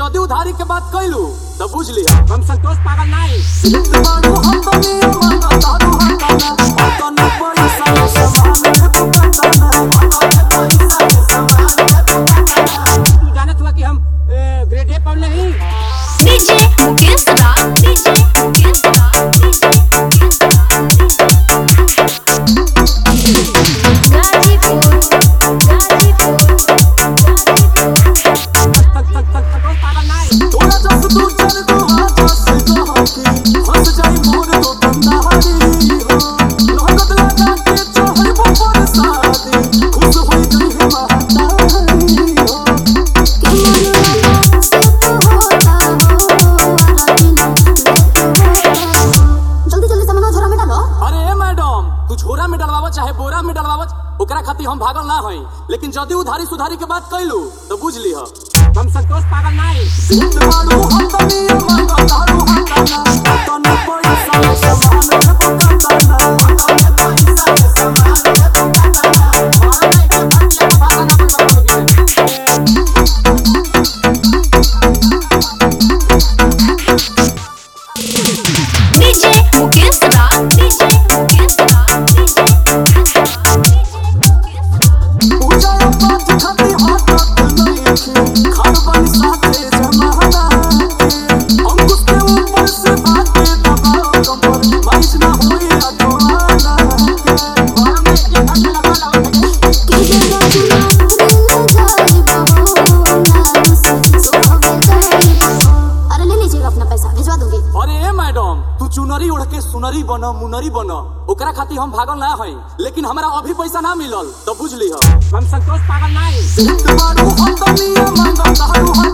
जदि उधारी के बात कैलू तो बुझ लिया हम संतोष पागल नहीं तू जानत हुआ कि हम ग्रेड ए पर नहीं डीजे मुकेश दा डीजे मुकेश दा डीजे मुकेश दा गाजीपुर गाजीपुर संतोष पागल नहीं जल्दी जल्दी सामान झोरा में डालो अरे ए मैडम तू झोरा में डलवावत चाहे बोरा में डलवावत ओकरा खातिर हम भागल ना हई लेकिन जदि उधारी सुधारी के बात कैलू तो बुझ लिह हम संतोष पागल नहीं डीजे मुकेश दा डीजे मुकेश दा डीजे मुकेश दा अरे ले लीजिएगा अपना पैसा भिजवा दूंगी अरे ए मैडम तू चुनरी ओढ़ के सुनरी बन मुनरी बन ओकरा खातिर हम भागल ना हई लेकिन हमरा अभी पैसा ना मिलल तो बुझ लिह हम संतोष पागल नहीं हम